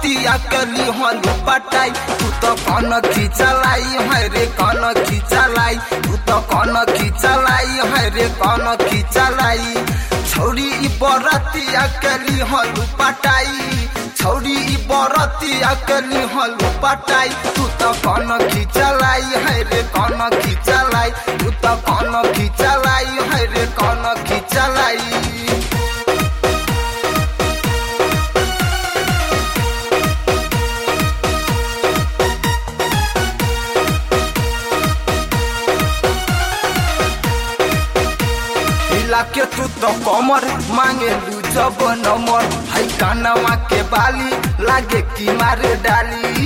बरतिया कली हलू पटाई तू तो कौन खिंचलाई है रे कौन खिंचलाई तू तो कौन खिंचलाई है रे कौन खिंचलाई छौरी ई बरतिया कली हलू पटाई छौरी ई बरतिया कली हलू पटाई तू तो कौन खिंचलाई है रे कौन खिंचलाई तू तो कौन खिंचलाई है रे कौन खिंचलाई हिला के तू तो कमर मांगे लू जब नंबर है कानवा के बाली लागे की मारे डाली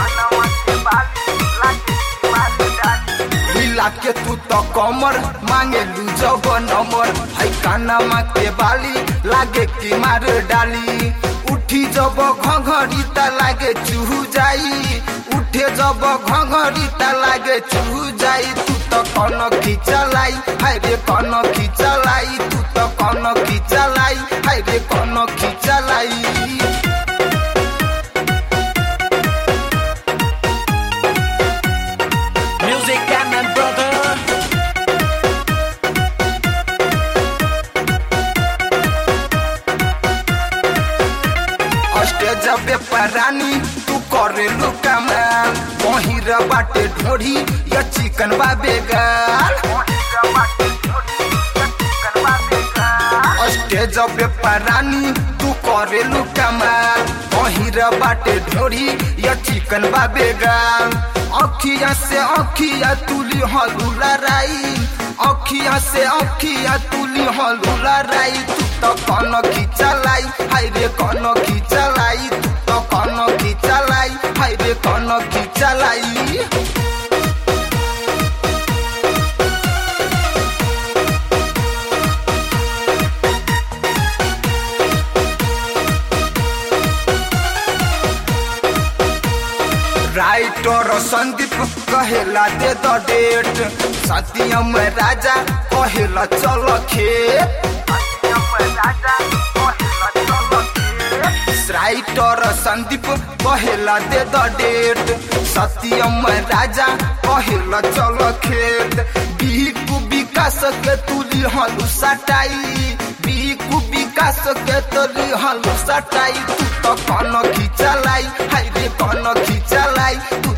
हिला के तू तो कमर मांगे लू जब नंबर है कानवा के बाली लागे की मारे डाली उठी जब घघरी त लागे चूहू जाई उठे जब घघरी त लागे चूहू जाई तू तो कौन खिंचलाई हाय रे कौन खिंचलाई तू तो कौन खिंचलाई हाय रे कौन खिंचलाई Music and my brother. Stage पे रानी तू करे लू कमाल पहिर बाटे ढोढ़ी या चिकन बाबे गाल स्टेज पे रानी तू करे लू कमाल पहिर बाटे ढोढ़ी या चिकन बाबे गाल अखिया से अखिया तुली हलू लड़ाई अखिया से अखिया तुली हलू लड़ाई तू तो कौन खिंचलाई हाय रे कौन खिंचलाई तू तो कौन खिंचलाई हाय रे कौन खिंचलाई राइटर संदीप कहेला दे द डेट सत्यम राजा कहेला चल खेत राइटर संदीप कहेला दे द डेट सत्यम राजा कहेला चल खेत बिहकु विकास के तुली हलू सटाई बिहकु विकास के तुली हलू सटाई तू तो कौन खिंचलाई हाय रे कौन खिंचलाई तू